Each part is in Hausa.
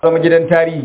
zama gidan tarihi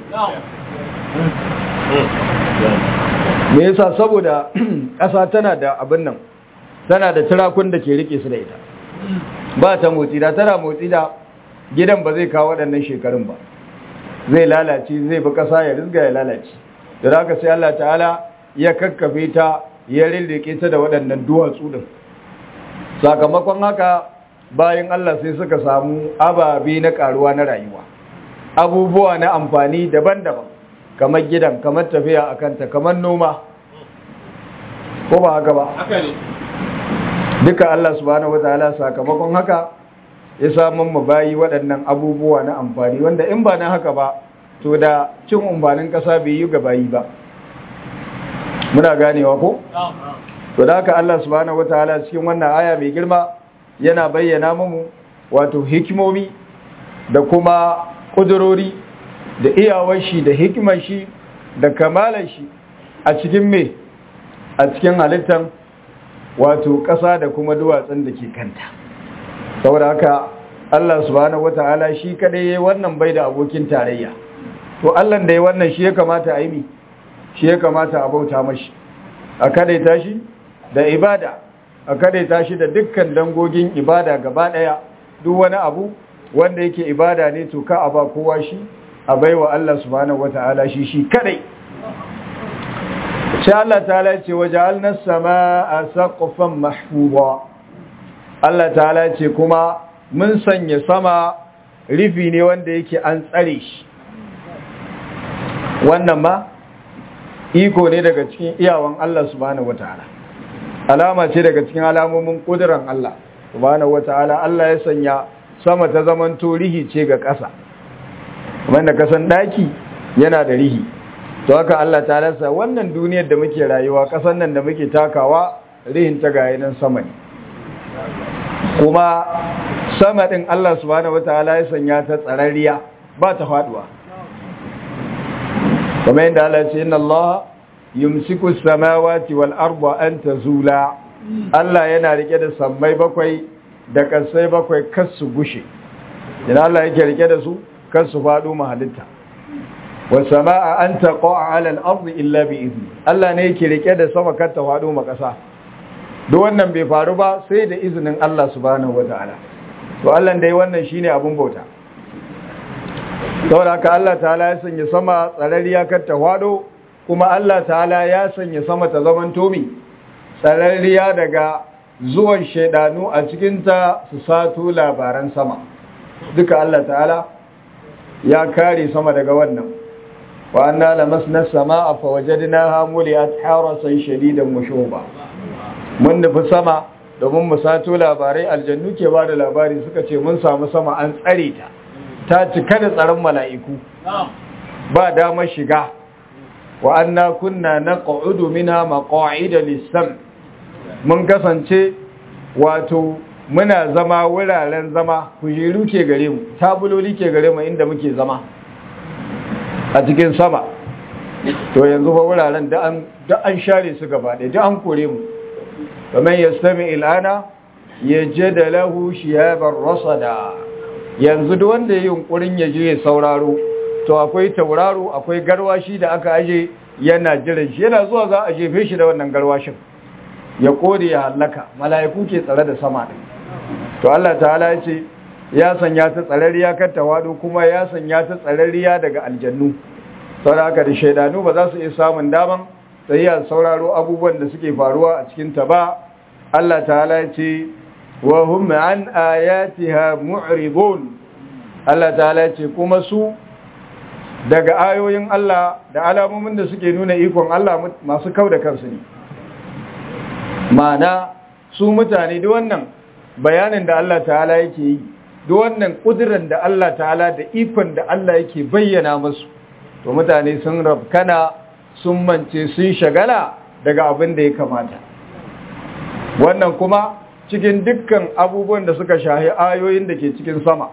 me yasa saboda ƙasa tana da abin nan tana da turakun da ke rike su da ita ba ta motsi da tana motsi da gidan ba zai kawo waɗannan shekarun ba zai lalace zai bi ƙasa ya rizga ya lalace da haka sai Allah ta'ala ya kakkafe ta ya rirrike ta da waɗannan duwatsu din sakamakon haka bayan Allah sai suka samu ababe na karuwa na rayuwa abubuwa na amfani daban-daban kamar gidan kamar tafiya a kanta kamar noma ko ba haka ba duka Allah subhanahu wataala sakamakon haka ya samun mu bayi waɗannan abubuwa na amfani wanda in ba na haka ba to da cin umbanin ƙasa bai yi ga bayi ba muna ganewa ko to da haka Allah subhanahu wataala cikin wannan aya mai girma yana bayyana mu wato hikimomi da kuma kudurori da iyawar shi da hikimar shi da kamalar shi a cikin me a cikin halittar wato ƙasa da kuma duwatsun da ke kanta saboda haka Allah subhanahu wata'ala shi kadai yayi wannan bai da abokin tarayya to Allah da yayi wannan shi ya kamata a yi mi shi ya kamata a bauta mashi a kadaita shi da ibada a kadaita shi da dukkan dangogin ibada gaba daya duk wani abu wanda yake ibada ne to ka a ba kowa shi a baiwa Allah subhanahu wata'ala shi shi kadai sai Allah ta'ala ce waja'alna as-samaa'a saqfan mahfuza Allah ta'ala ce kuma mun sanya sama rufi ne wanda yake an tsare shi wannan ma iko ne daga cikin iyawan Allah subhanahu wata'ala alama ce daga cikin alamomin kuduran Allah subhanahu wata'ala Allah ya sanya sama ta zaman to rihi ce ga ƙasa wanda kasan daki yana da rihi to haka Allah ta lasa wannan duniyar da muke rayuwa kasan nan da muke takawa rihin ta ga nan sama ne kuma sama din Allah subhanahu wataala ya sanya ta tsararriya ba ta faduwa kamar yadda Allah ya ce inna Allah yumsiku as-samawati wal arda an tazula Allah yana rike da sammai bakwai da kasai bakwai kar su gushe idan Allah yake rike da su kar su faɗo mahalitta wasama'a an taqa'a 'ala al-ardi illa bi izni Allah ne yake rike da sama kar ta faɗo ma ƙasa duk wannan bai faru ba sai da izinin Allah subhanahu wata'ala to Allah dai wannan shine abun bauta saboda haka Allah ta'ala ya sanya sama tsararriya kar ta faɗo kuma Allah ta'ala ya sanya sama ta zaman tomi tsararriya daga zuwan shaidanu a cikinta su sato labaran sama duka Allah ta'ala ya kare sama daga wannan wa anna lamasna samaa fa wajadnaha muliat harasan shadidan mushuba mun nufi sama domin mu sato labarai aljannu ke ba da labari suka ce mun samu sama an tsare ta ta cika da tsaron mala'iku ba damar shiga wa anna kunna naq'udu minha maq'ida lis-sam mun kasance wato muna zama wuraren zama kujeru ke gare mu tabuloli ke gare mu inda muke zama a cikin sama to yanzu fa wuraren da an da an share su gaba da da an kore mu faman yastami ilana yajid lahu shiyaban rasada yanzu duk wanda yayin yunkurin ya je ya sauraro to akwai tauraro akwai garwashi da aka aje yana jiran shi yana zuwa za a jefe shi da wannan garwashin ya kore ya hallaka mala'iku ke tsare da sama din to Allah ta'ala ya ce ya sanya ta tsararriya kan tawadu kuma ya sanya ta tsararriya daga aljannu saboda haka da shaidanu ba za su iya samun daman tsayiya sauraro abubuwan da suke faruwa a cikin ta ba Allah ta'ala ya ce wa hum an ayatiha mu'ridun Allah ta'ala ya ce kuma su daga ayoyin Allah da alamomin da suke nuna ikon Allah masu kau da kansu ne ma'ana su mutane duk wannan bayanin da Allah ta'ala yake yi duk wannan kudirin da Allah ta'ala da ikon da Allah yake bayyana musu to mutane sun rabkana sun mance sun shagala daga abin da ya kamata wannan kuma cikin dukkan abubuwan da suka shahi ayoyin da ke cikin sama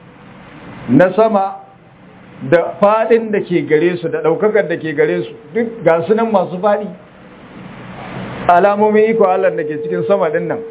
na sama da fadin da ke gare su da daukakar da ke gare su duk ga sunan masu fadi alamomin iko Allah da ke cikin sama din nan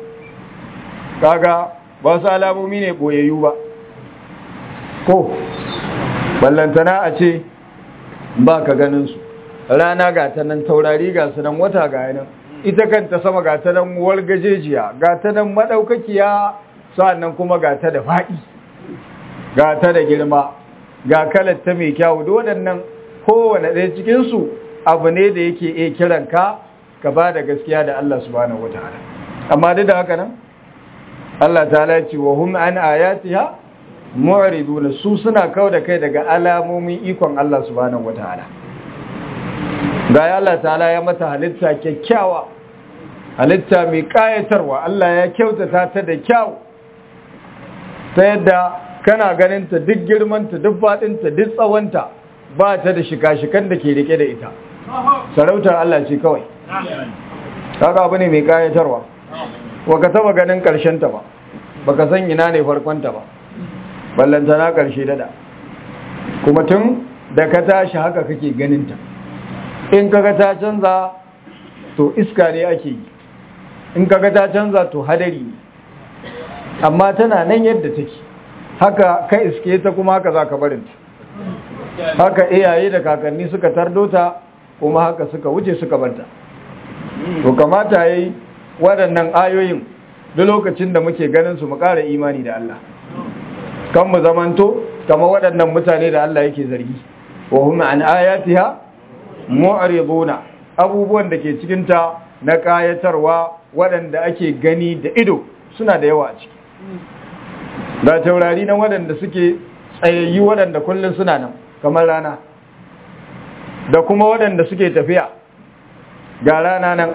kaga ba su alamomi ne boyayyu ba ko ballantana a ce ba ka ganin su rana ga ta nan taurari ga su nan wata ga nan ita kanta sama ga ta nan wargajejiya ga ta nan madaukakiya sa'annan kuma ga ta da faɗi ga ta da girma ga kalar ta mai kyawu da waɗannan kowane ɗaya cikinsu abu ne da yake iya kiran ka ka ba da gaskiya da Allah subhanahu wataala amma duk da haka nan Allah ta'ala ya ce wa hum an ayatiha mu'riduna su suna kawo da kai daga alamomin ikon Allah subhanahu wataala ga ya Allah ta'ala ya mata halitta kyakkyawa halitta mai kayatarwa Allah ya kyautata ta da kyau ta yadda kana ganin ta duk girmanta duk faɗinta duk tsawonta ba ta da shika-shikan da ke rike da ita sarautar Allah ce kawai kaga abu ne mai kayatarwa wa ka taba ganin karshen ta ba baka san ina ne farkon ta ba ballanta na karshe dada kuma tun da ka tashi haka kake ganin ta in kaga ta canza to iska ne ake yi in kaga ta canza to hadari ne amma tana nan yadda take haka ka iske ta kuma haka za ka barinta haka iyaye da kakanni suka tardo ta kuma haka suka wuce suka barta to kamata yayi waɗannan ayoyin duk lokacin da muke ganin su mu ƙara imani da Allah kan mu zamanto kamar waɗannan mutane da Allah yake zargi wa hum an ayatiha mu'riduna abubuwan da ke cikin ta na kayatarwa waɗanda ake gani da ido suna da yawa a ciki ga taurari nan waɗanda suke tsayayyu waɗanda kullum suna nan kamar rana da kuma waɗanda suke tafiya ga rana nan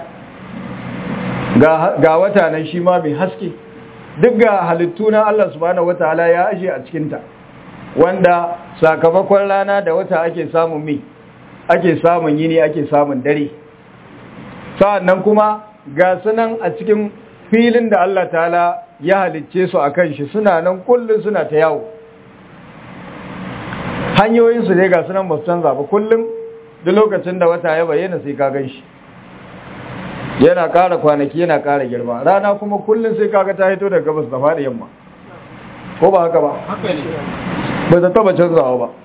ga wata nan shi ma mai haske duk ga halittu na Allah subhanahu wataala ya aje a cikinta wanda sakamakon rana da wata ake samun mi ake samun yini ake samun dare sa'annan kuma ga sunan a cikin filin da Allah ta'ala ya halicce su a kan shi suna nan kullum suna ta yawo hanyoyinsu dai ga sunan basu canza ba kullum duk lokacin da wata ya bayyana sai ka gan shi yana ƙara kwanaki yana ƙara girma rana kuma kullum sai kaga ta hito daga gabas da faɗi yamma ko ba haka ba ba ta taba canzawa ba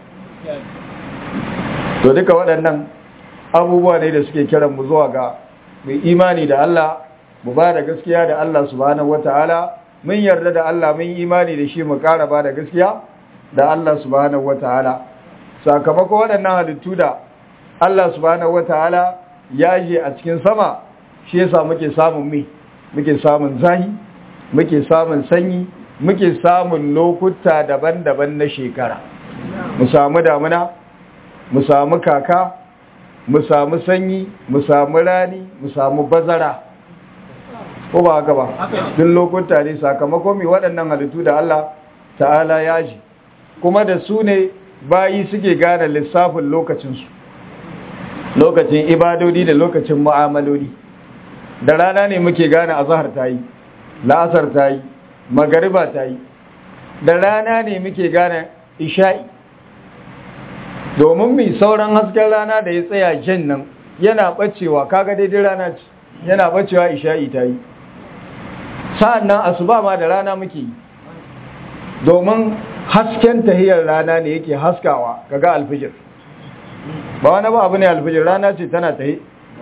to duka waɗannan abubuwa ne da suke kiran mu zuwa ga mai imani da Allah mu ba da gaskiya da Allah subhanahu wataala mun yarda da Allah mun imani da shi mu ƙara ba da gaskiya da Allah subhanahu wataala sakamakon waɗannan halittu da Allah subhanahu wataala ya je a cikin sama shi yasa muke samun mi muke samun zahi muke samun sanyi muke samun lokuta daban-daban na shekara mu samu damuna mu samu kaka mu samu sanyi mu samu rani mu samu bazara ko ba haka ba duk lokuta ne sakamakon mai waɗannan halittu da Allah ta'ala ya ji kuma da su ne bayi suke gane lissafin lokacinsu lokacin ibadodi da lokacin mu'amaloli da rana ne muke gane azahar ta yi la'asar ta yi magariba ta yi da rana ne muke gane isha'i domin mai sauran hasken rana da ya tsaya jan nan yana bacewa kaga daidai rana ce yana bacewa isha'i ta yi sa'an nan asuba ma da rana muke yi domin hasken tahiyar rana ne yake haskawa kaga alfijir ba wani ba abu ne alfijir rana ce tana tahi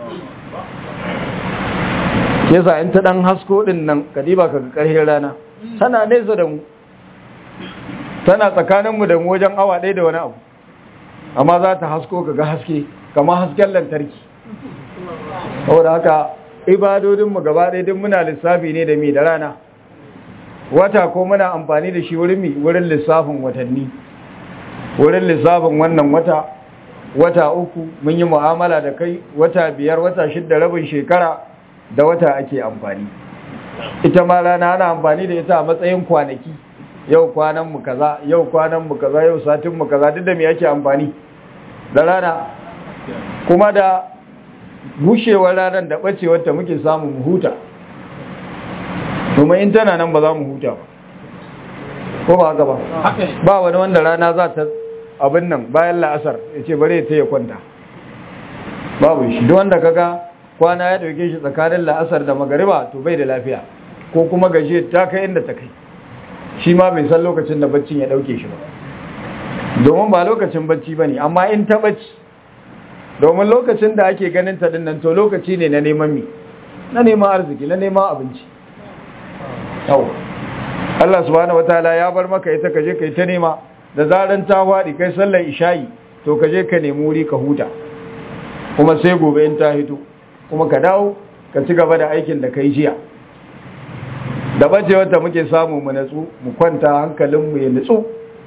yasa in ta dan hasko din nan kadiba kaga karhin rana tana nesa da mu tana tsakaninmu da mu wajen awa ɗaya da wani abu amma za ta hasko kaga haske kamar hasken lantarki saboda haka ibadodinmu gaba ɗaya din muna lissafi ne da mi da rana wata ko muna amfani da shi wurin mi wurin lissafin watanni wurin lissafin wannan wata wata uku mun yi mu'amala da kai wata biyar wata shidda rabin shekara da wata ake amfani ita ma rana ana amfani da ita a matsayin kwanaki yau kwanan mu kaza yau kwanan mu kaza yau satin mu kaza duk da me yake amfani da rana kuma da gushewar ranar da bacewar ta muke samu mu huta kuma in tana nan ba za mu huta ba ko ba haka ba ba wani wanda rana za ta abin nan bayan la'asar ya ce bare ta ya kwanta babu shi duk wanda kaga kwana ya dauke shi tsakanin la'asar da magariba to bai da lafiya ko kuma gaje ta kai inda ta kai shi ma bai san lokacin da baccin ya dauke shi ba domin ba lokacin bacci ba ne amma in ta bacci domin lokacin da ake ganin ta dinnan to lokaci ne na neman mi na neman arziki na neman abinci yau Allah subhanahu wataala ya bar maka ita kaje kai ta nema da zaran ta wadi kai sallar isha'i to kaje ka nemi wuri ka huta kuma sai gobe in ta hito kuma ka dawo ka ci gaba da aikin da kai jiya da bace wata muke samu mu natsu mu kwanta hankalin mu ya natsu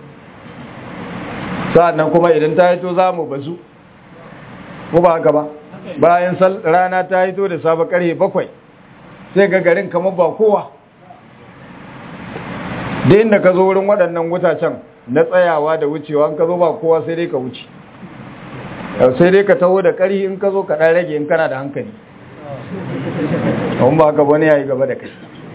sa'annan kuma idan ta hito za mu bazu ko ba haka ba bayan rana ta hito da safe karfe bakwai sai ga garin kamar ba kowa da inda ka zo wurin waɗannan wutacen na tsayawa da wucewa in ka zo ba kowa sai dai ka wuce sai dai ka taho da ƙari in ka zo ka ɗan rage in kana da hankali kawun ba ka wani ya yi gaba da kai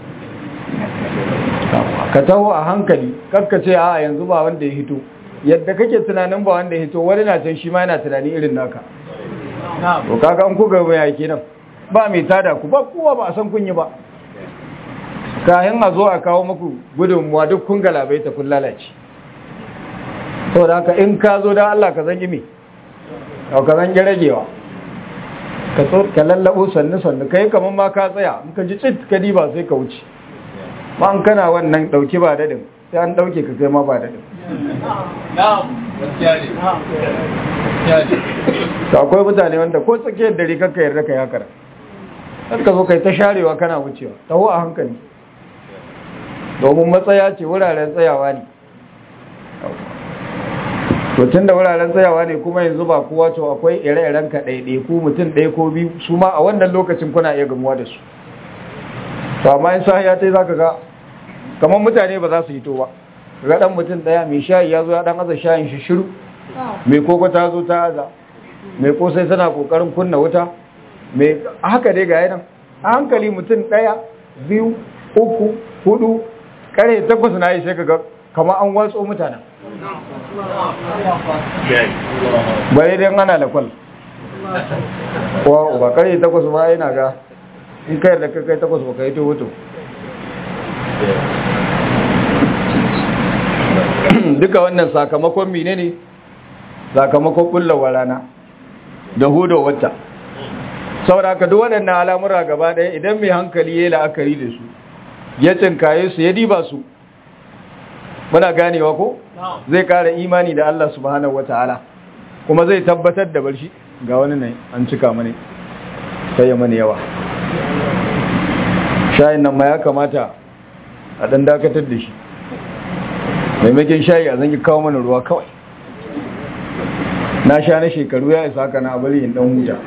ka taho a hankali kakka ce a yanzu ba wanda ya hito yadda kake tunanin ba wanda ya hito wani na can shi ma yana tunani irin naka to kaga an kuga mai yake nan ba mai tada ku ba kowa ba a san kun yi ba kayan a zo a kawo muku gudunmuwa duk kun galabai ta kun lalace to da haka in ka zo da Allah ka zangi me ka zangi ragewa ka so ka lallabo sannu sannu kai kaman ma ka tsaya in ka ji tsit ka diba sai ka wuce ma an kana wannan dauki ba dadin sai an dauke ka kai ma ba dadin ta akwai mutane wanda ko tsakiyar dare kakka yarda ka yakara har ka zo kai ta sharewa kana wucewa taho a hankali domin matsaya ce wuraren tsayawa ne to tun da wuraren tsayawa ne kuma yanzu ba kowa to akwai ire-iren ka ɗaiɗai ko mutum ɗaya ko biyu su ma a wannan lokacin kuna iya gamuwa da su to amma in sahiya ta yi za ka ga kamar mutane ba za su hito ba ga ɗan mutum ɗaya mai shayi ya zo ya ɗan aza shayin shi shiru mai koko ta zo ta aza mai kosai tana ƙoƙarin kunna wuta mai haka dai ga nan a hankali mutum ɗaya biyu uku hudu kare takwas na yi sai ka ga kama an watso mutanen bai dai ana lakwal ba kare takwas ba yana ga in kai da kai takwas ba ka yi to duka wannan sakamakon mine ne sakamakon kullawa rana da hudo wata saboda ka duk waɗannan al'amura gaba ɗaya idan mai hankali ya yi la'akari da su ya cinkaye su ya diba su muna ganewa ko zai kara imani da Allah subhanahu wataala kuma zai tabbatar da barshi ga wani ne an cika mani sai mani yawa shayin nan ma ya kamata a dan dakatar da shi maimakon shayi a zan kawo mana ruwa kawai na sha na shekaru ya isa haka na bari in dan huta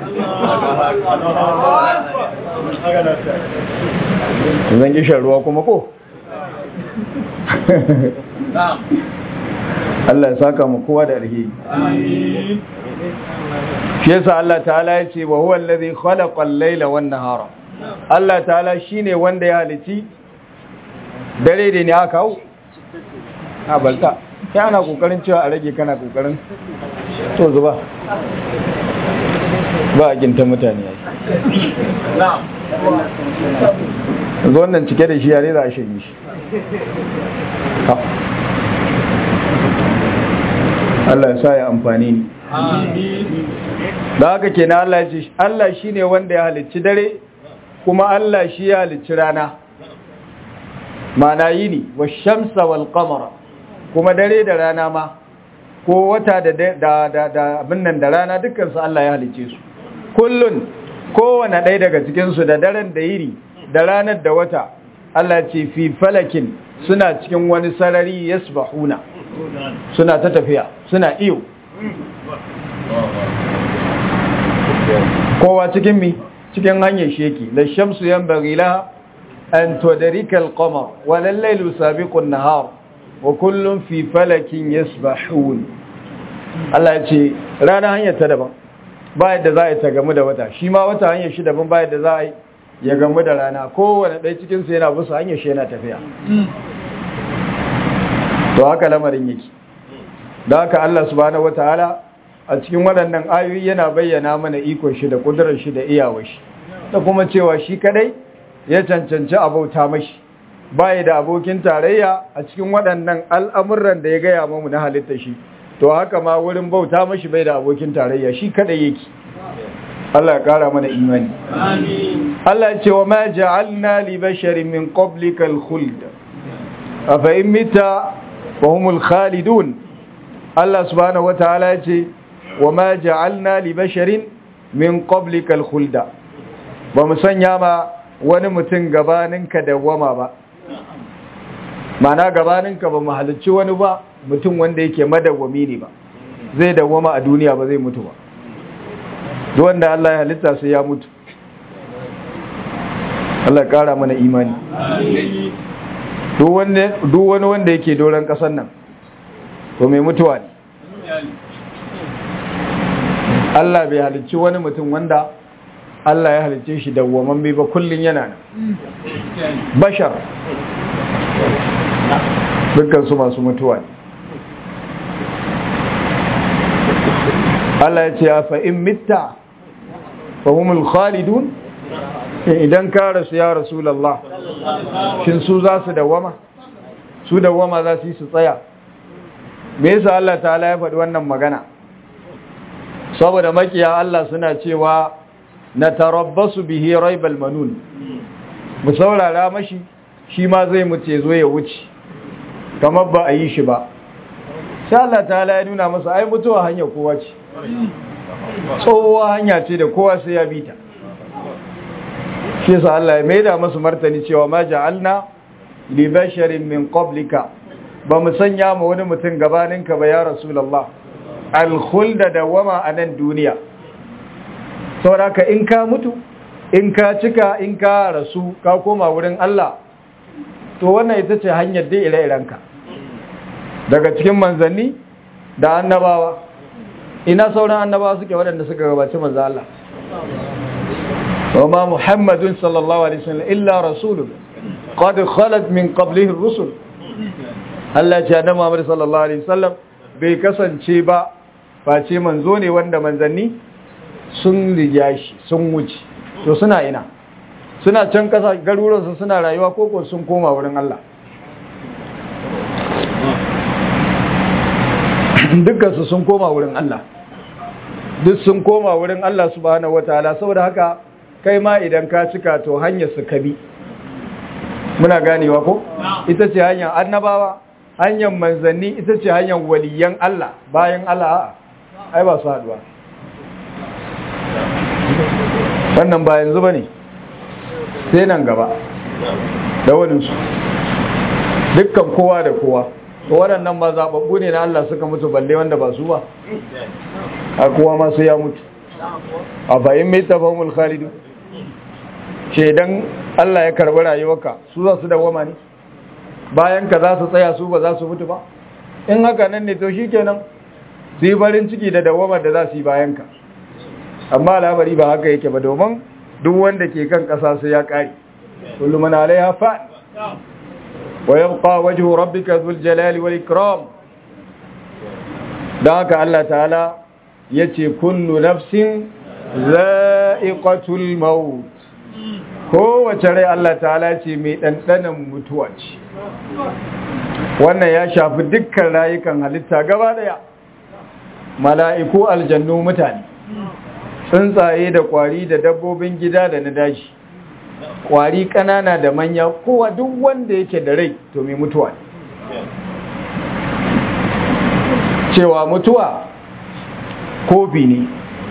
zan ki shan ruwa kuma ko Allah ya saka mu kowa da alheri shi yasa Allah ta'ala ya ce wa huwa allazi khalaqa al-laila wan nahara Allah ta'ala shine wanda ya halici dare da ne aka hau a balta ya ana kokarin cewa a rage kana kokarin to zuba ba a ginta mutane ya zo wannan cike da shi yare za a shanye shi Allah ya sa ya amfani ni da haka kenan Allah ya ce Allah shine wanda ya halicci dare kuma Allah shi ya halicci rana mana yini wa shamsa wal qamara kuma dare da rana ma ko wata da da da da abin nan da rana dukkan su Allah ya halicce su kullun kowane ɗaya daga cikin su da daren da yiri da ranar da wata Allah ce fi falakin suna cikin wani sarari yasbahuna suna ta tafiya suna iyo kowa cikin mi cikin hanyar sheki la shamsu yanbaghi laha an tudrika al-qamar wa al-laylu sabiqu an-nahar wa kullun fi falakin yasbahun Allah ya ce rana hanyar ta daban ba yadda za a yi ta gamu da wata shi ma wata hanyar shi daban ba yadda za a yi ya gamu da rana kowane ɗaya cikinsu yana busa hanyar shi yana tafiya to haka lamarin yake da haka Allah subhanahu wataala a cikin waɗannan ayoyi yana bayyana mana ikon shi da kudurar shi da iyawar shi da kuma cewa shi kadai ya cancanci abauta mashi baya da abokin tarayya a cikin waɗannan al'amuran da ya gaya mamu na halitta shi to haka ma wurin bauta mashi bai da abokin tarayya shi kada yake Allah ya kara mana imani amin Allah ya ce wa ma ja'alna li basharin min qablika al-khuld afa in mita wa humul khalidun Allah subhanahu wataala ya ce wa ma ja'alna li basharin min qablika al-khulda ba mu sanya ma wani mutum gabaninka dawwama ba mana gabaninka ba mu halicci wani ba mutum wanda yake madawwami ne ba zai dawwama a duniya ba zai mutu ba duk wanda Allah ya halitta sai ya mutu Allah kara mana imani duk wani wanda yake doron kasar nan to mai mutuwa ne Allah bai halicci wani mutum wanda Allah ya halicce shi dawwaman bai ba kullun yana nan bashar dukkan su masu mutuwa ne Allah ya ce ya fa in mitta fa humul khalidun idan ka rasu ya rasulullah shin su za su dawama su dawama za su yi su tsaya me yasa Allah ta'ala ya faɗi wannan magana saboda makiya Allah suna cewa na tarabbasu bihi raibal manun mu saurara mashi shi ma zai mutu zo ya wuce kamar ba a yi shi ba sai Allah ta'ala ya nuna masa ai mutuwa hanya kowa ce tsohuwa hanya ce da kowa sai ya bita shi yasa Allah ya maida masu martani cewa ma ja'alna li basharin min qablika ba mu sanya ma wani mutum gabaninka ba ya rasulullah al-khulda dawama a nan duniya saboda ka in ka mutu in ka cika in ka rasu ka koma wurin Allah to wannan ita ce hanyar dai ire-irenka daga cikin manzanni da annabawa ina sauran annabawa suke waɗanda suka gabaci manzo Allah وما محمد صلى الله عليه وسلم إلا رسول قد خلت من قبله الرسل Allah ce da Muhammad sallallahu alaihi wasallam bai kasance ba face manzo ne wanda manzanni sun riga shi sun wuce to suna ina suna can kasa garuruwansu suna rayuwa koko sun koma wurin Allah dukkansu sun koma wurin Allah duk sun koma wurin Allah subhanahu wataala saboda haka kai ma idan ka cika to hanyar su kabi muna ganewa ko ita ce hanyar annabawa hanyar manzanni ita ce hanyar waliyan Allah bayan Allah ai ba su haduwa wannan ba yanzu ba ne sai nan gaba da waninsu dukkan kowa da kowa to waɗannan ba zaɓaɓɓu ne na Allah suka mutu balle wanda ba su ba a kowa ma sai ya mutu a bayan mai tafahimul khalidu shaidan Allah ya karbi rayuwarka su za su dawama ne bayan ka za su tsaya su ba za su mutu ba in haka nan ne to shi kenan su yi farin ciki da dawamar da za su yi bayan ka amma labari ba haka yake ba domin duk wanda ke kan ƙasa sai ya ƙari kullum mana alaiha fa wa yabqa wajhu rabbika dhul jalali wal ikram dan haka Allah ta'ala yace kullu nafsin za'iqatul maut kowace rai Allah ta'ala ce mai ɗanɗanan mutuwa ce wannan ya shafi dukkan rayukan halitta gaba daya mala'iku aljannu mutane tsuntsaye da kwari da dabbobin gida da na daji kwari ƙanana da manya kowa duk wanda yake da rai to mai mutuwa ne cewa mutuwa kofi ne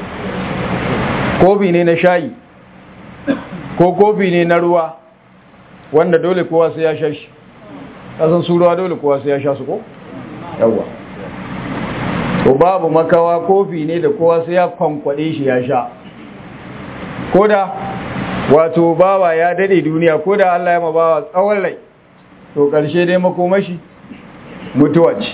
kofi ne na shayi ko kofi ne na ruwa wanda dole kowa sai ya sha shi kasan su ruwa dole kowa sai ya sha su ko yawwa ko babu makawa kofi ne da kowa sai ya kwankwade shi ya sha koda wato bawa ya dade duniya koda Allah ya ma bawa tsawon rai to karshe dai makomashi mutuwa ce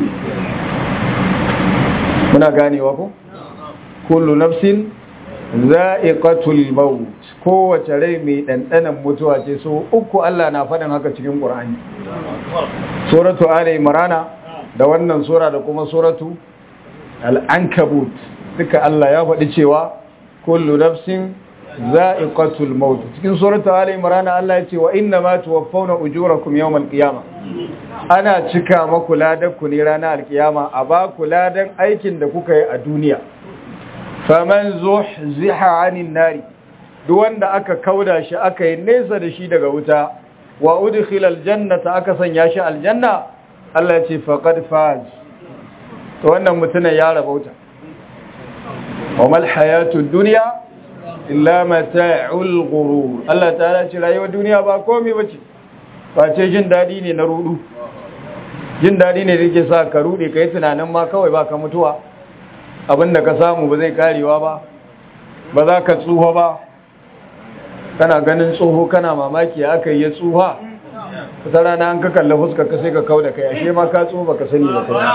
muna ganewa ko kullu nafsin za'iqatul maut kowace rai mai ɗanɗanan mutuwa ce so uku Allah na faɗin haka cikin Qur'ani suratu ali imran da wannan sura da kuma suratu al-ankabut duka Allah ya faɗi cewa kullu nafsin za'iqatul maut cikin suratul ali imran Allah ya ce wa inna ma tuwaffawna ujurakum yawmal qiyamah ana cika maku ladan ku ne ranar alkiyama a ba ku ladan aikin da kuka yi a duniya faman zuhziha 'anil nari duk wanda aka kauda shi aka yi nesa da shi daga wuta wa udkhila aljannata aka sanya shi aljanna Allah ya ce faqad faz to wannan mutumin ya rabauta wa mal hayatud dunya illa mata'ul ghurur Allah ta'ala ce rayuwar duniya ba komai bace face jin dadi ne na rudu jin dadi ne da yake sa ka rude kai tunanin ma kawai ba ka mutuwa abinda ka samu ba zai karewa ba ba za ka tsuho ba kana ganin tsoho kana mamaki aka yi ya tsuha ta rana an ka kalli fuska ka sai ka kau da kai ashe ma ka tsuho baka sani ba kai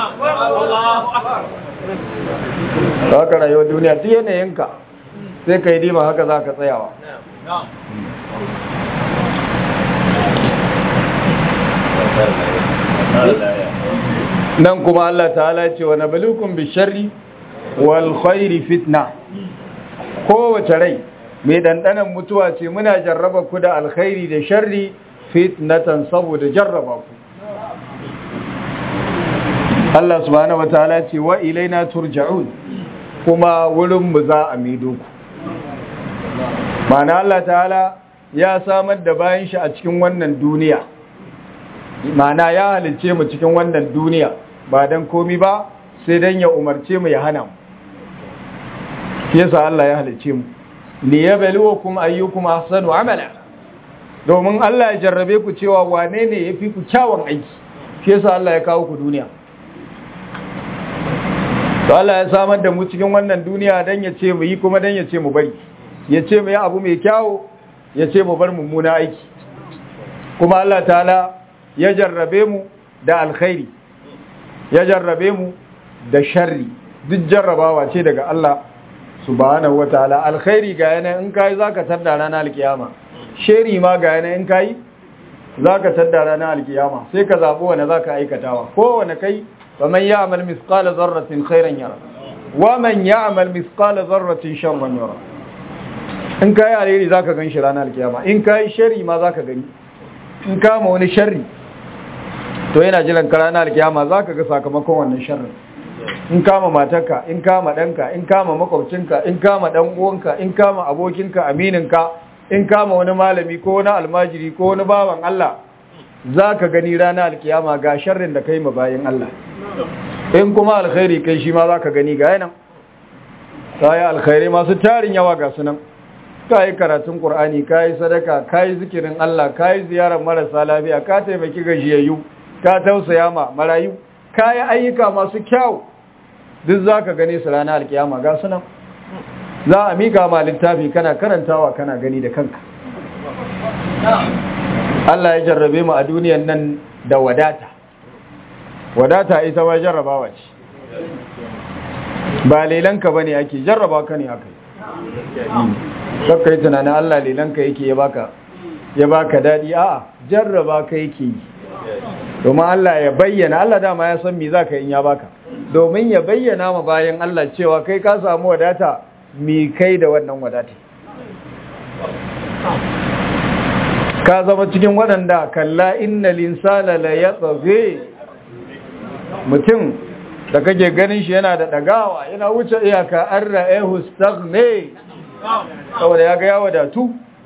ba haka rayuwar duniya duk yanayinka sai ka yi dima haka za ka tsayawa nan kuma Allah ta'ala ce wa nabalukum bi sharri wal khairi fitna kowace rai mai dandanan mutuwa ce muna jarraba ku da alkhairi da sharri fitnatan saboda jarraba ku Allah subhanahu wataala ce wa ilaina turja'un kuma wurin mu za a mido ku mana Allah ta'ala ya samar da bayan shi a cikin wannan duniya mana ya halice mu cikin wannan duniya ba dan komi ba sai dan ya umarce mu ya hana mu yasa Allah ya halice mu liyabluwakum ayyukum ahsanu amala domin Allah ya jarrabe ku cewa wane ne yafi ku kyawun aiki shi yasa Allah ya kawo ku duniya to Allah ya samar da mu cikin wannan duniya dan ya ce mu yi kuma dan ya ce mu bari ya ce mu yi abu mai kyawu ya ce mu bar mummuna aiki kuma Allah ta'ala ya jarrabe mu da alkhairi ya jarrabe mu da sharri duk jarrabawa ce daga Allah subhanahu wataala alkhairi ga yana in kai zaka tarda ranar alkiyama sheri ma ga yana in kai zaka tarda ranar alkiyama sai ka zabo wanda zaka aikatawa kowanne kai faman ya'mal mithqala dharratin khairan yara wa man ya'mal mithqala dharratin sharran yara in kai alheri zaka ganshi ranar alkiyama in kai sheri ma zaka gani in kama wani sharri to yana jiran ka ranar alkiyama zaka ga sakamakon wannan sharrin in kama matarka in kama ɗanka in kama makwabcinka in kama ɗan uwanka in kama abokinka amininka in kama wani malami ko wani almajiri ko wani bawan Allah za ka gani rana alkiyama ga sharrin da kai ma bayan Allah in kuma alkhairi kai shi ma za ka gani ga yanan ta yi alkhairi masu tarin yawa ga sunan ka yi karatun ƙur'ani ka yi sadaka ka yi zikirin Allah ka yi ziyarar marasa lafiya ka taimaki gajiyayyu ka tausaya ma marayu ka yi ayyuka masu kyau duk za ka gane su ranar alkiyama ga sunan za a mika ma littafi kana karantawa kana gani da kanka Allah ya jarrabe mu a duniyan nan da wadata wadata ita ma jarrabawa ce ba lelanka ba ne ake jarraba ka ne aka yi kakka yi tunanin Allah lelanka yake ya baka ya baka daɗi a jarraba ka yake yi domin Allah ya bayyana Allah dama ya san me za ka yi ya baka domin ya bayyana ma bayan Allah cewa kai ka samu wadata mi kai da wannan wadata ka zama cikin waɗanda kalla inna linsana la yatsaghe mutum da kake ganin shi yana da dagawa yana wuce iyaka an ra'ahu staghne saboda ya ga ya wadatu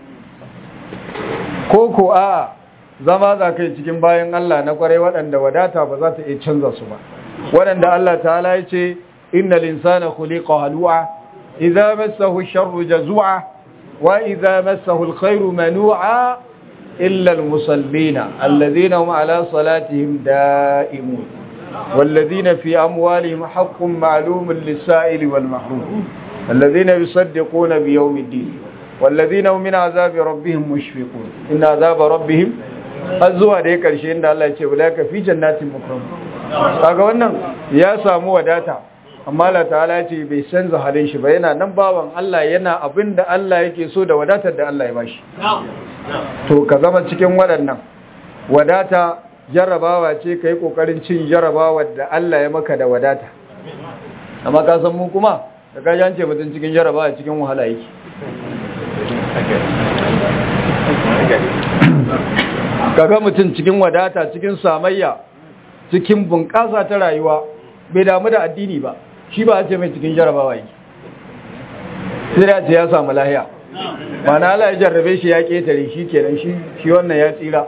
ko ko a zama za kai cikin bayan Allah na kwarai waɗanda wadata ba za ta iya canza su ba waɗanda Allah ta'ala ya ce innal insana khuliqa halu'a idza massahu sharru jazua wa idza massahu alkhairu manu'a illa almusallina alladhina hum ala salatihim da'imun والذين في أموالهم حق معلوم للسائل والمحروم الذين يصدقون بيوم الدين والذين هم من عذاب ربهم مشفقون إن عذاب ربهم الزوا da ya karshe inda Allah ya ce ulaka fi jannatin mukram kaga wannan ya samu wadata amma Allah ta'ala ya ce bai canza halin shi ba yana nan bawan Allah yana abinda Allah yake so da wadatar da Allah ya bashi to ka zama cikin waɗannan wadata jarrabawa ce ka yi ƙoƙarin cin jarrabawa da Allah ya maka da wadata amma ka san mu kuma da ka jance mutum cikin jarrabawa cikin wahala yake kaga mutum cikin wadata cikin samayya cikin bunƙasa ta rayuwa bai damu da addini ba shi ba a ce mai cikin jarabawa yake sai da ce ya samu lahiya mana Allah ya jarrabe shi ya ketare shi kenan shi shi wannan ya tsira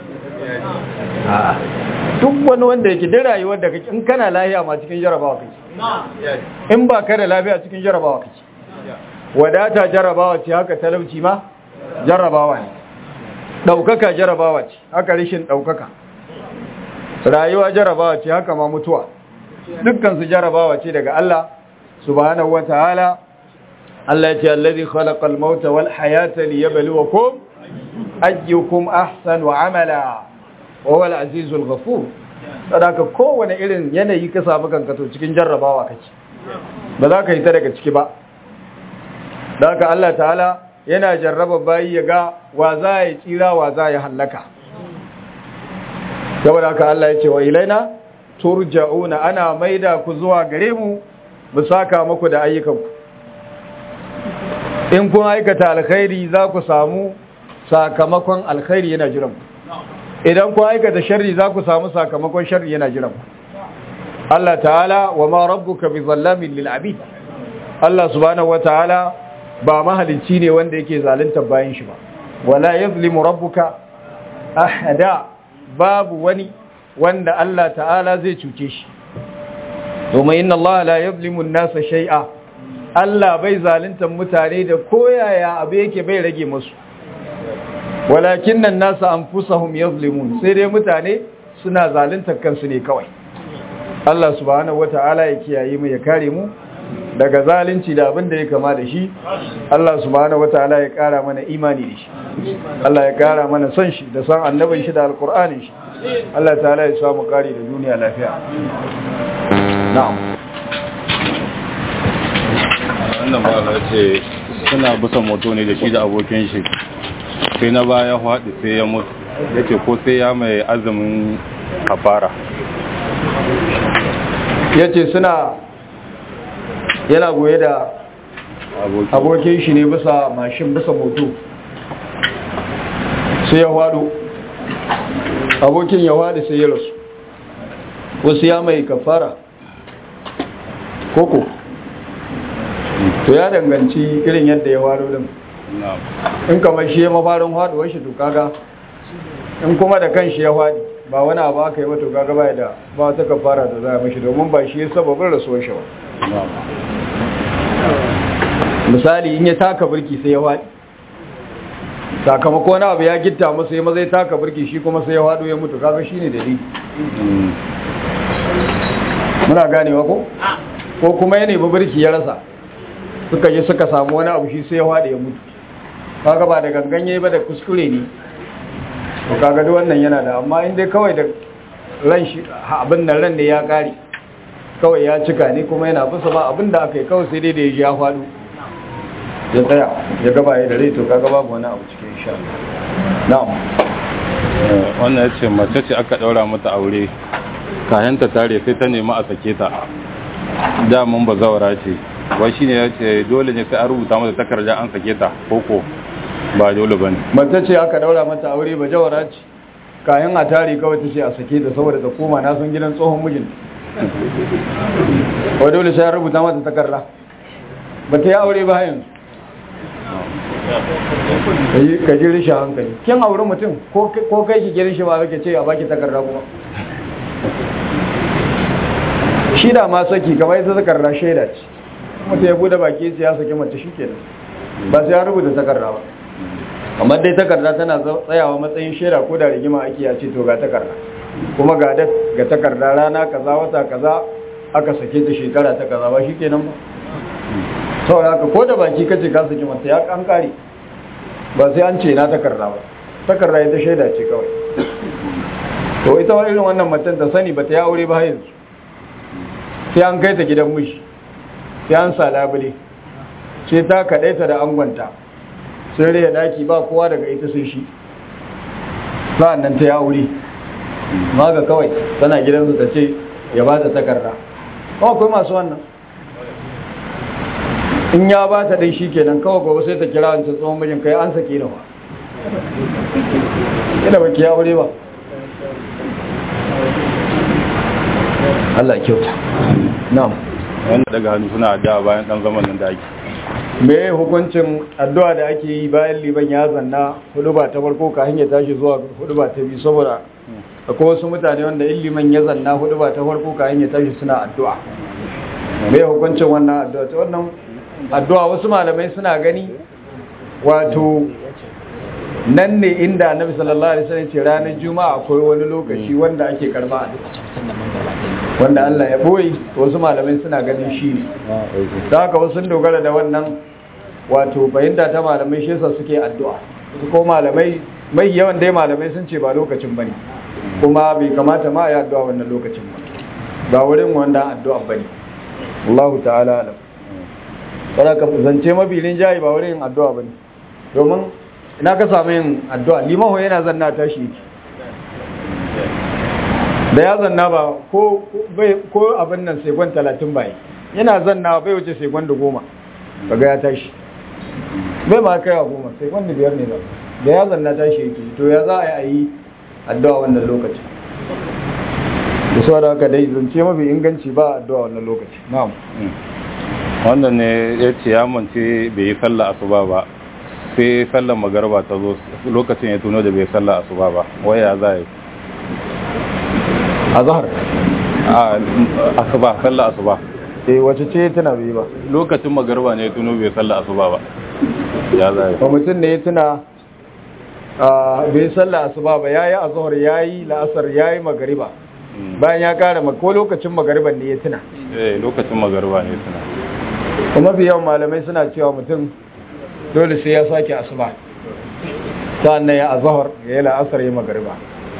duk wani wanda yake da rayuwar da kake in kana lahiya ma cikin jarabawa kake in ba ka da lafiya cikin jarabawa kake wadata jarabawa ce haka talauci ma jarabawa ne ɗaukaka jarabawa ce haka rishin ɗaukaka rayuwa jarabawa ce haka ma mutuwa dukkansu jarabawa ce daga Allah subhanahu wa ta'ala Allah ya ce allazi khalaqal mauta wal hayata liyabluwakum ayyukum ahsanu amala wa huwal azizul ghafur sadaka kowane irin yanayi ka samu kanka to cikin jarrabawa kake ba za ka yi ta daga ciki ba daga Allah ta'ala yana jarraba bayi ya ga wa za ya tsira wa za ya hallaka saboda haka Allah ya ce wa ilaina turja'una ana maida ku zuwa gare mu mu saka muku da ayyukanku in kun aikata alkhairi za ku samu sakamakon alkhairi yana jiran ku idan kun aikata sharri za ku samu sakamakon sharri yana jiran ku Allah ta'ala wa ma rabbuka bi zallamin lil abid Allah subhanahu wataala ba mahalicci ne wanda yake zalunta bayan shi ba wala yazlimu rabbuka ahada babu wani wanda Allah ta'ala zai cuce shi domin inna Allah la yazlimu an-nasa shay'a Allah bai zalunta mutane da koyaya abu yake bai rage musu walakin nan nasa anfusahum yazlimun sai dai mutane suna zalunta kansu ne kawai Allah subhanahu wata'ala ya kiyaye mu ya kare mu daga zalunci da abin da ya kama da shi Allah subhanahu wataala ya kara mana imani da shi Allah ya kara mana son shi da son annabin shi da alkur'anin shi Allah ta'ala ya samu kari da duniya lafiya na'am wannan ba ce suna bisa moto ne da shi da abokin shi sai na baya haɗu sai ya mutu ya ce ko sai ya mai azumin kafara ya ce suna yana goye da abokin shi ne bisa mashin bisa moto sai ya haɗu abokin ya haɗu sai ya rasu wasu ya mai kafara koko to ya danganci irin yadda ya haɗu din in kamar shi ya mafarin haɗuwar shi to kaga in kuma da kan shi ya haɗi ba wani abu aka yi wato kaga ba da ba ta kafara da za a mashi domin ba shi ya sababin rasuwar shi ba misali in ya taka birki sai ya waɗi sakamako na abu ya gitta masa ya mazai taka birki shi kuma sai ya waɗo ya mutu kaga shi ne dalili muna ganewa ko ko kuma ya nemi birki ya rasa suka je suka samu wani abu shi sai ya waɗe ya mutu kaga ba da ganganye ba da kuskure ne to kaga duk wannan yana da amma in dai kawai da ran shi abin nan ran ne ya kare kawai ya cika ne kuma yana bisa ba abin da aka yi kawai sai dai da ya ji ya faɗo ya tsaya ya gaba ya da rai to kaga babu wani abu cikin sha na'am wannan ya ce mace ce aka ɗaura mata aure kayan ta tare sai ta nemi a sake ta damun ba zawara ce wai shine ya ce dole ne sai an rubuta mata takarda an sake ta koko ba dole ba ne mace ce aka daura mata aure ba jawara ce kayan a tare kawai ta ce a sake ta saboda ta koma na san gidan tsohon mijin wa dole sai an rubuta mata takarda ba ta yi aure ba yanzu ka ji rishin hankali kin aure mutum ko kai ki girin shi ba kake ce a baki takarda kuma shi da ma saki kamar ita takarda shaida ce mutum ya bude baki ya saki mace shi kenan ba sai ya rubuta takarda ba amma dai takarda tana tsayawa matsayin shaida ko da rigima ake ya ce to ga takarda kuma ga da ga takarda rana kaza wata kaza aka sake ta shekara ta kaza ba shikenan ba saboda haka ko da baki kace ka saki mata ya kan kare ba sai an ce na takarda ba takarda ita shaida ce kawai to ita wa irin wannan matan ta sani ba ta ya aure ba yanzu sai an kai ta gidan mishi sai an sa labule sai ta kadaita da angonta sun raya daki ba kowa daga ita sai shi sa'an nan ta ya aure ma ga kawai tana gidansu ta ce ya ba ta takarda kuma akwai masu wannan in ya ba ta dai shikenan kawai gobe sai ta kira wancan tsohon mijin kai an sake nawa ina baki ya aure ba Allah ya kyauta na'am wanda daga hannu suna addu'a bayan dan zaman nan da ake me hukuncin addu'a da ake yi bayan liban ya zanna hudu ba ta farko ka hanyar tashi zuwa hudu ba ta biyu saboda akwai wasu mutane wanda in liman ya zanna hudu ba ta farko ka hanyar tashi suna addu'a me hukuncin wannan addu'a ta wannan addu'a wasu malamai suna gani wato nan ne inda annabi sallallahu alaihi wasallam ce ranar juma'a akwai wani lokaci wanda ake karba addu'a wanda Allah ya boye wasu malamai suna ganin shi ne da haka wasu sun dogara da wannan wato fahimta ta malamai shi yasa suke addu'a su ko malamai mai yawan dai malamai sun ce ba lokacin bane kuma bai kamata ma ya addu'a wannan lokacin ba ba wurin wanda addu'a bane Allah ta'ala alam kada ka zance mabilin jayi ba wurin addu'a bane domin ina ka samu yin addu'a limaho yana zanna tashi yake da ya zanna ba ko ko abin nan sekon talatin bai yana zanna bai wuce sekon da goma kaga ya tashi bai ma kai a goma sekon da biyar ne ba da ya zanna tashi yake to ya za a yi addu'a wannan lokaci da su da haka dai zance mafi inganci ba addu'a wannan lokaci na'am wannan ne ya ce ya mance bai yi sallah asuba ba sai sallar magarba ta zo lokacin ya tuno da bai sallah asuba ba waya za yi a zahar a asuba sallah asuba eh wace ce tana bai ba lokacin magarba ne ya tuno bai sallah asuba ba ya za yi ba mutum ne ya tuna bai sallah asuba ba yayi azhar yayi la'asar yayi magariba bayan ya kara ko lokacin magariban ne ya tuna eh lokacin magarba ne ya tuna kuma fi yawan malamai suna cewa mutum dole sai ya sake asuba sa'annan ya azhar ya yi la'asar ya magariba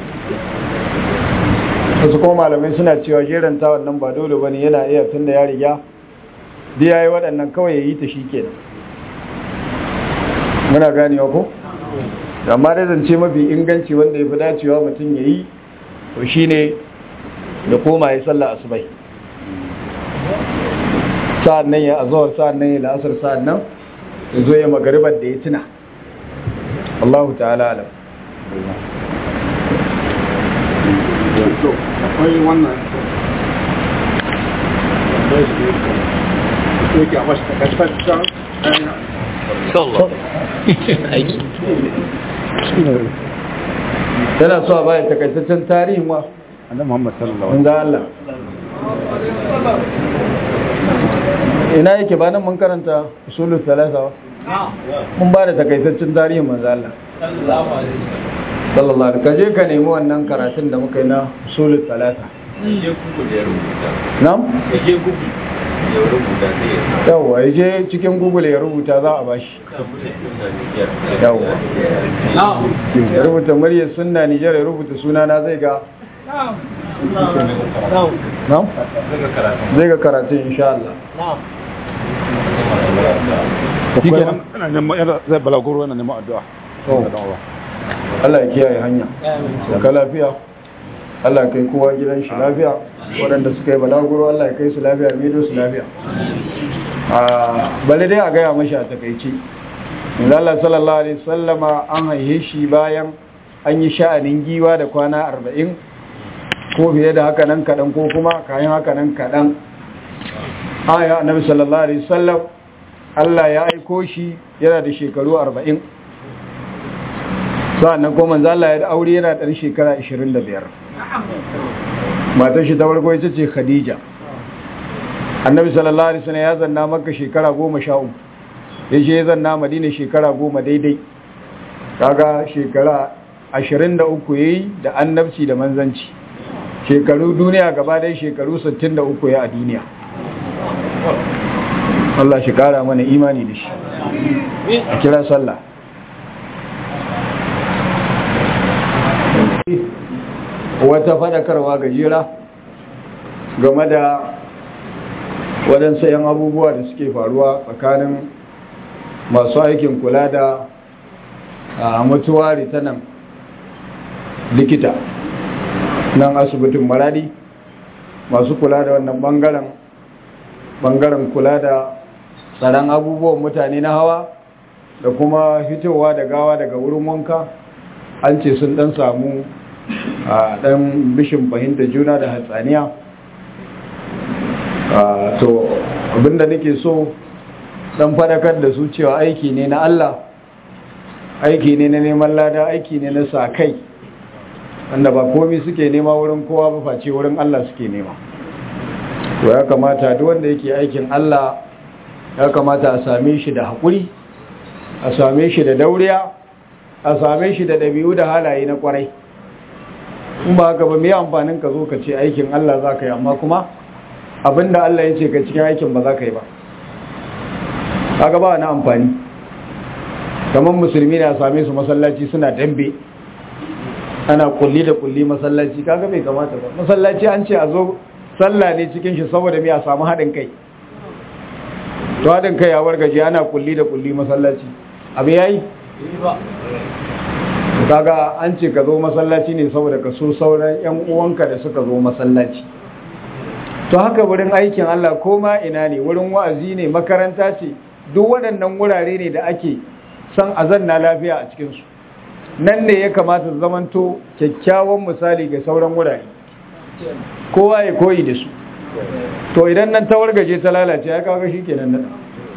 wasu kuma malamai suna cewa jeranta wannan ba dole bane yana iya tun da ya riga da ya yi waɗannan kawai ya yi ta shi kenan muna ganewa ko amma da zance mafi inganci wanda ya fi dacewa mutum ya yi to shi ne da koma ya salla asubai sa'an nan ya azawar sa'an nan ya la'asar sa'an nan ya zo ya magaribar da ya tuna Allahu ta'ala alam akwai wannan yake a mashi takaitaccen aiki yana so a bayan takaitaccen tarihin wa annabi Muhammad sallallahu wanda Allah ina yake ba nan mun karanta usulul salasa ba mun ba da takaitaccen tarihin manzo Allah sallallahu alaihi kaje ka nemi wannan karatun da muka yi na usulul salasa na'am yawwa ya je cikin google ya rubuta za a bashi yawwa ya rubuta muryar sunna nijar ya rubuta sunana zai ga na'am zai ga karatun insha Allah shi kenan ana neman yana zai balaguro yana neman addu'a Allah ya kiyaye hanya da ka lafiya Allah ya kai kowa gidan shi lafiya waɗanda suka yi balaguro Allah ya kai su lafiya mido su lafiya bale dai a gaya mashi a takaici Allah sallallahu alaihi sallama an haihe shi bayan an yi sha'anin giwa da kwana arba'in ko fiye da haka nan kaɗan ko kuma kayan haka nan kaɗan aya annabi sallallahu alaihi sallam Allah ya aiko shi yana da shekaru arba'in sa'annan ko manzo Allah ya da aure yana ɗan shekara 25 matar shi ta farko ita ce Khadija annabi sallallahu alaihi wasallam ya zanna makka shekara 13 yaje ya zanna madina shekara 10 daidai kaga shekara 23 yayi da annabci da manzanci shekaru duniya gaba dai shekaru 63 ya a duniya Allah shi kara mana imani da shi a kira sallah wata fadakarwa gajera game da waɗansu 'yan abubuwa da suke faruwa tsakanin masu aikin kula da mutuwari ta nan likita nan asibitin maradi masu kula da wannan bangaren bangaren kula da tsaron abubuwan mutane na hawa da kuma fitowa da gawa daga wurin wanka an ce sun dan samu a dan bishin fahimta juna da hatsaniya to abinda nake so dan fadakar da su cewa aiki ne na Allah aiki ne na neman lada aiki ne na sa kai wanda ba komi suke nema wurin kowa ba face wurin Allah suke nema to ya kamata duk wanda yake aikin Allah ya kamata a same shi da haƙuri a same shi da dauriya a same shi da ɗabi'u da halaye na ƙwarai in ba haka ba mai amfanin ka zo ka ce aikin Allah za ka yi amma kuma abinda Allah ya ce ka cikin aikin ba za ka yi ba haka ba na amfani kamar musulmi na same su masallaci suna dambe ana kulli da kulli masallaci kaga bai kamata ba masallaci an ce a zo sallah ne cikin shi saboda mai a samu haɗin kai to haɗin kai ya wargaje ana kulli da kulli masallaci abu yayi kaga an ce ka zo masallaci ne saboda ka so sauran yan uwanka da suka zo masallaci to haka wurin aikin Allah ko ma ina ne wurin wa'azi ne makaranta ce duk waɗannan wurare ne da ake san azanna lafiya a cikin su nan ne ya kamata su zamanto kyakkyawan misali ga sauran wurare kowa ya koyi da su to idan nan ta wargaje ta lalace ya kawo shi kenan nan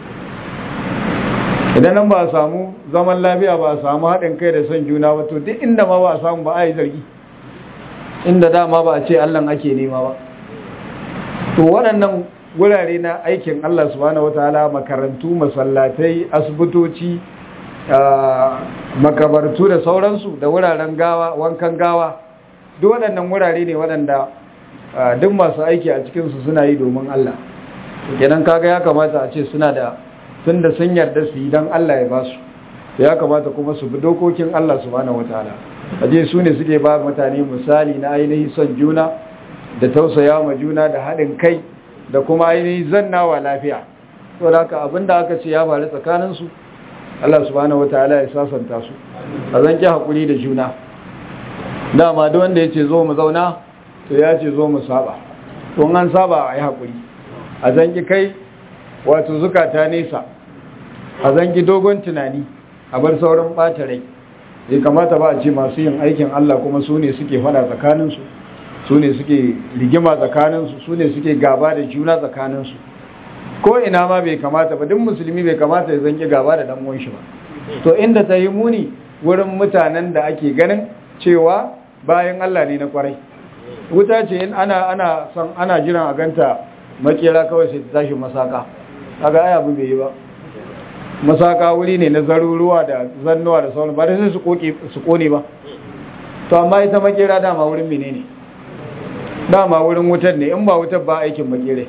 idan nan ba a samu zaman lafiya ba a samu haɗin kai da son juna ba to duk inda ma ba a samu ba a yi zargi inda dama ba a ce allan ake nema ba to waɗannan wurare na aikin allah subhanahu wataala makarantu masallatai asibitoci makabartu da sauransu da wuraren gawa wankan gawa duk waɗannan wurare ne waɗanda duk masu aiki a cikinsu suna yi domin Allah kenan kaga ya kamata a ce suna da tun da sun yarda su yi don Allah ya ba su ya kamata kuma su bi dokokin Allah subhanahu wataala aje su ne suke ba mutane misali na ainihin son juna da tausaya ma juna da haɗin kai da kuma ainihin zannawa lafiya to da haka abinda aka ce ya faru tsakaninsu Allah subhanahu wataala ya sasanta su a zanki hakuri da juna dama duk wanda ya ce zo mu zauna to ya ce zo mu saba to an saba a yi hakuri a zanki kai wato zukata nesa a zanki dogon tunani a bar sauran ɓata rai bai kamata ba a ce masu yin aikin Allah kuma su ne suke fada tsakaninsu su ne suke rigima tsakaninsu su ne suke gaba da juna tsakaninsu ko ina ma bai kamata ba duk musulmi bai kamata ya zanki gaba da dan shi ba to inda ta yi muni wurin mutanen da ake ganin cewa bayan Allah ne na kwarai wuta ce in ana ana son ana jiran a ganta makera kawai sai ta tashi masaka kaga ai abu bai yi ba masaka wuri ne na zaruruwa da zannuwa da sauran ba da sai su koke su kone ba to amma ita makera dama wurin menene dama wurin wutar ne in ba wutar ba aikin makere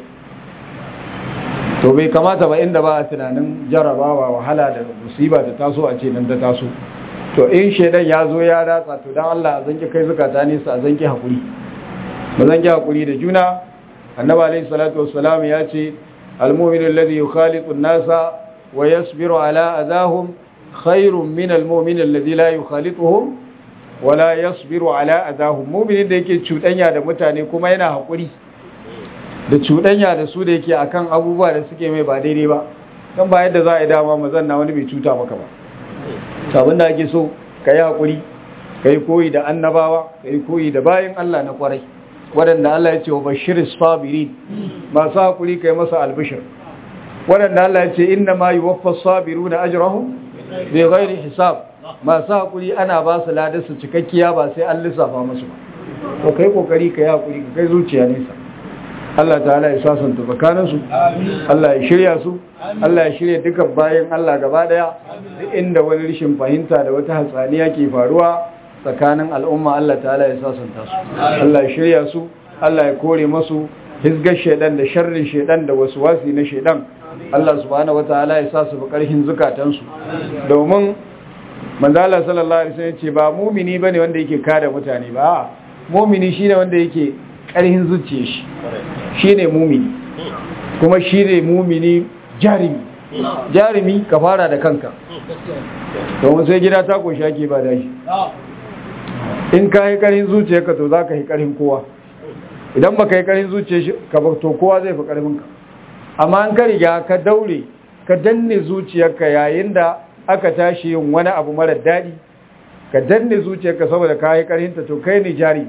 to bai kamata ba inda ba a tunanin jarabawa wahala da musiba da taso a ce nan ta taso to in shaidan ya zo ya ratsa to dan Allah zan ki kai zakata ne sa zan ki hakuri ba zan ki hakuri da juna annabi alayhi salatu wassalam ya ce almu'minu alladhi yukhaliqu an-nasa wa yasbiru ala adahum khairun min almu'min alladhi la yukhalituhum wa la yasbiru ala adahum mu'minin da yake cudanya da mutane kuma yana hakuri da cuɗanya da su da yake akan abubuwa da suke mai ba daidai ba don ba yadda za a yi dama mazan na wani bai cuta maka ba sabon da ake so ka yi haƙuri ka yi koyi da annabawa ka yi koyi da bayan Allah na ƙwarai waɗanda Allah ya ce wa bashirin sabirin masu haƙuri ka yi masa albishir waɗanda Allah ya ce inna ma yi waffa sabiru na ajirahu bai gairi hisab masu haƙuri ana ba su ladarsu cikakkiya ba sai an lissafa musu ba to kai ƙoƙari ka yi haƙuri ka kai zuciya nesa Allah ta'ala ya sasanta tsakaninsu Allah ya shirya su Allah ya shirya dukan bayan Allah gaba daya duk inda wani rishin fahimta da wata hatsaniya ke faruwa tsakanin al'umma Allah ta'ala ya sasanta su Allah ya shirya su Allah ya kore masu hizgar shedan da sharrin shedan da wasu wasi na shedan Allah subhanahu wataala ya sa su fi karhin zukatansu domin manzala sallallahu alaihi wasallam ce ba mumini bane wanda yake kada mutane ba mumini shine wanda yake karhin zuciyar shi shine mumini kuma shine mumini jarimi jarimi ka fara da kanka domin sai gida ta koshi ake ba dashi in ka yi karin zuciyarka to za ka yi karin kowa idan ba ka yi karin zuciyarka ba to kowa zai fi karfinka amma an ka riga ka daure ka danne zuciyarka yayin da aka tashi yin wani abu mara daɗi ka danne zuciyarka saboda ka yi ƙarhinta to kai ne jari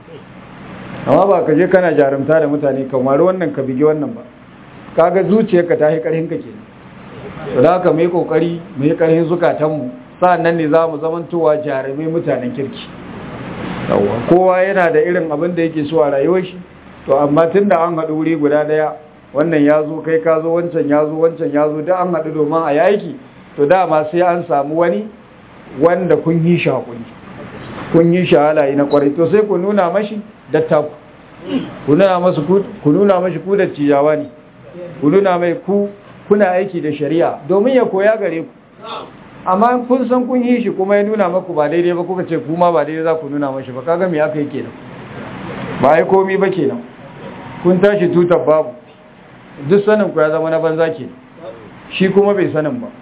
amma ba ka je kana jarumta da mutane kamar wannan ka bigi wannan ba kaga zuciyarka ta yi ƙarhinka ke to da haka mai ƙoƙari mai ƙarhin zukatanmu sa'annan ne za mu zamantowa jarumai mutanen kirki kowa yana da irin abin da yake so a rayuwar shi to amma tun da an haɗu wuri guda ɗaya wannan ya zo kai ka zo wancan ya zo wancan ya zo da an haɗu domin a yaki to dama sai an samu wani wanda kun yi shi haƙuri kun yi shi halaye na ƙwarai to sai ku nuna mashi dattaku ku nuna masu ku nuna mashi ku da ciyawa ne ku nuna mai ku kuna aiki da shari'a domin ya koya gare ku amma kun san kun yi shi kuma ya nuna maku ba daidai ba kuka ce kuma ba daidai za ku nuna mashi ba kaga me aka yi kenan ba ai komi ba kenan kun tashi tutar babu duk sanin ku ya zama na banza ke shi kuma bai sanin ba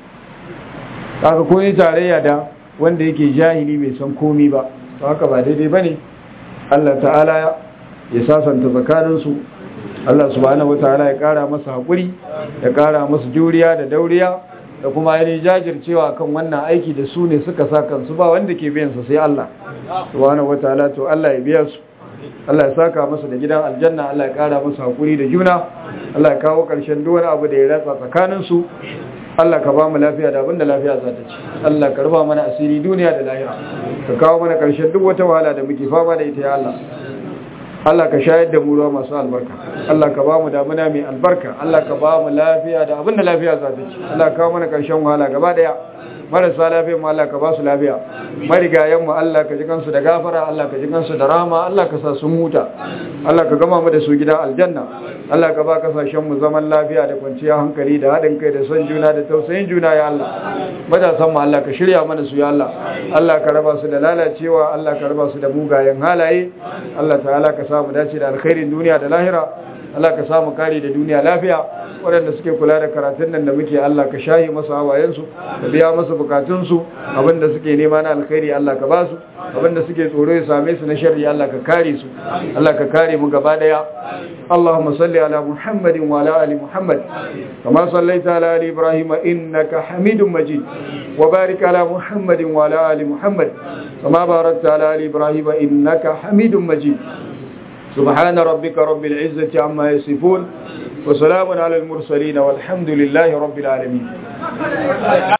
kaga kun yi tarayya da wanda yake jahili bai san komi ba to haka ba daidai bane Allah ta'ala ya sasanta tsakaninsu Allah subhanahu wataala ya kara masa hakuri ya kara masa juriya da dauriya da kuma yayin jajircewa kan wannan aiki da su ne suka sa kansu ba wanda ke biyan su sai Allah subhanahu wataala to Allah ya biya su Allah ya saka masa da gidan aljanna Allah ya kara masa hakuri da juna Allah ya kawo karshen duk wani abu da ya ratsa tsakanin su Allah ka ba mu lafiya da abinda lafiya za ta ci Allah ka rufa mana asiri duniya da lahira ka kawo mana karshen duk wata wahala da muke fama da ita ya Allah Allah ka shayar da mu ruwa masu albarka Allah ka ba mu damuna mai albarka Allah ka ba mu lafiya da abinda lafiya za ta ci Allah ka kawo mana karshen wahala gaba daya marasa lafiya mu Allah ka ba su lafiya marigayen mu Allah ka ji kansu da gafara Allah ka ji kansu da rama Allah ka sa su huta Allah ka gama mu da su gidan aljanna Allah ka ba kasashen mu zaman lafiya da kwanciyar hankali da haɗin kai da son juna da tausayin juna ya Allah matasan mu Allah ka shirya mana su ya Allah Allah ka raba su da lalacewa Allah ka raba su da mugayen halaye Allah ta'ala ka samu dace da alkhairin duniya da lahira Allah ka samu kare da duniya lafiya waɗanda suke kula da karatun nan da muke Allah ka shahi masu hawayensu ka biya masu bukatunsu abinda suke nema na alkhairi Allah ka basu abinda suke tsoro ya same su na sharri Allah ka kare su Allah ka kare mu gaba daya Allahumma salli ala Muhammadin wa ala ali Muhammad kama sallaita ala ali Ibrahim innaka Hamidum Majid wa barik ala Muhammadin wa ala ali Muhammad kama barakta ala ali Ibrahim innaka Hamidum Majid سبحان ربك رب العزة عما يصفون وسلام على المرسلين والحمد لله رب العالمين